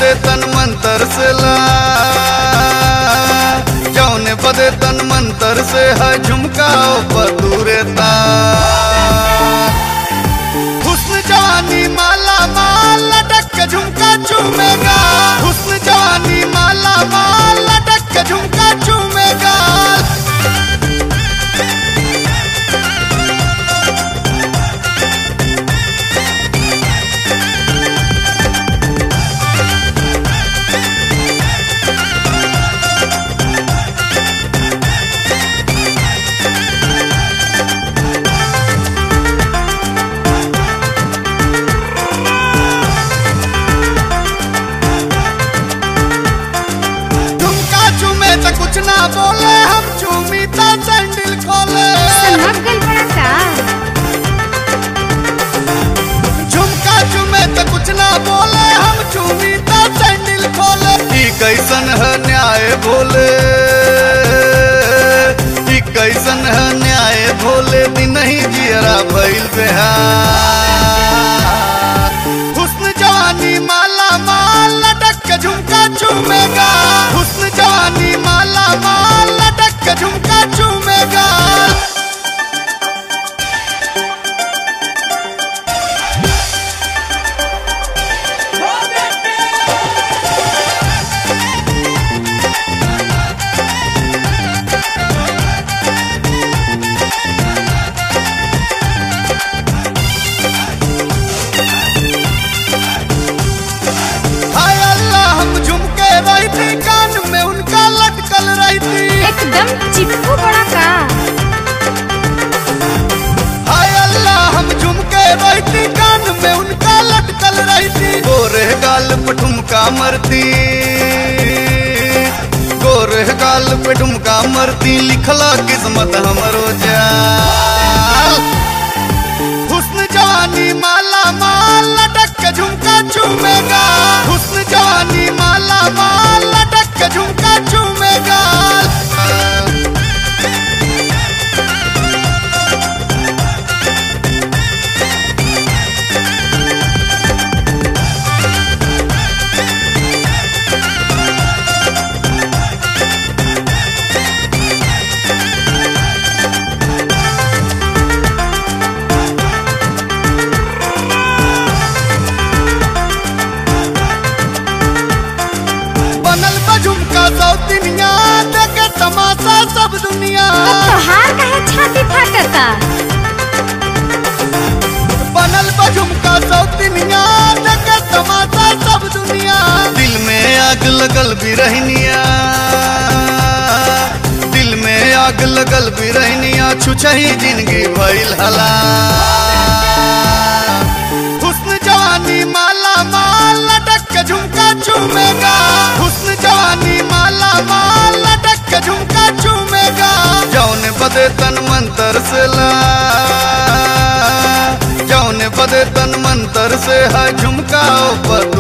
बदे तन मंतर से ला जौने बदे तन मंतर से है झुमका बदूरे ता हुस्न जवानी माला माल लटक के झुमका चूमेगा हुस्न जवानी माला माल लटक के झुमका चूमेगा झुमका चूमे तो कुछ ना बोले हम चूमी तो सैंडल खोले सनक गल बड़ा का झुमका चूमे तो कुछ ना बोले हम चूमी तो सैंडल खोले ई कैसन है न्याय भोले ई कैसन है न्याय भोले दिन ही जियरा भइल बेहार हुस्न जवानी माला माल लटक के झुमका चूमेगा हुस्न जवानी माला माल लटक के झुमका चूमेगा हाय अल्लाह हम झुमके रही थी कान में उनका लटकल रही थी एकदम चिपकू बड़ा का हाय अल्लाह हम झुमके रही थी कान में उनका लटकल रही थी गोरे गाल पे ठुमका मरती गोरे गाल पे ठुमका मरती लिखला किस्मत हमरो जाल हुस्न जवानी माला माल लटक के झुमका चूमेगा हुस्न जवानी माला माल लटक के झुमका चूमेगा बनल बा झुमका सौतिनिया देखे तमाशा सब दुनिया तो तोहार काहे छाती फाटता बनल बा झुमका सौतिनिया देखे तमाशा सब दुनिया दिल में आग लगल भी रहनिया दिल में आग लगल भी रहनिया छुछही जिंदगी भइल हला हुस्न जवानी माला माल लटक के झुमका चूमेगा हुस्न जवानी माला माल लटक के झुमका चूमेगा जौन बदे तन मंतर से ला जौन बदे तन मंतर से है झुमका बद